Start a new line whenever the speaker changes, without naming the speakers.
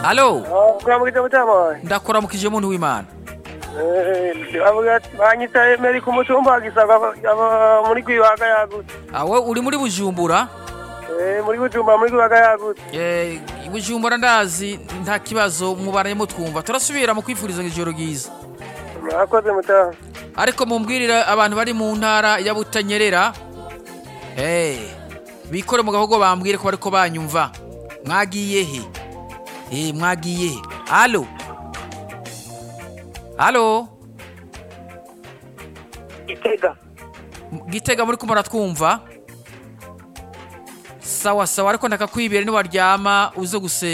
alo
kuramukije mutama
ndakuramukije muntu w'imana
banyita emeri ku mutumba gisagwa aba muri gwibaga yagutse
awe uri muri bujumbura
Eh, muri butumba muri gwibaga yagutse
Eh, i bujumbura ndazi nta kibazo mubaraye mutwumva turasubira mu kwifuriza ijoro ryiza
murakoze mutama
ariko mumbwirire abantu bari mu ntara ya butanyerera Eh, bikore mu gahogo bambwire ko bariko banyumva mwagiye he Eh, mwagiye he alo alo
gitega
gitega muri kumara twumva sawa sawa ariko ndakakwibera niwaryama uze gusenga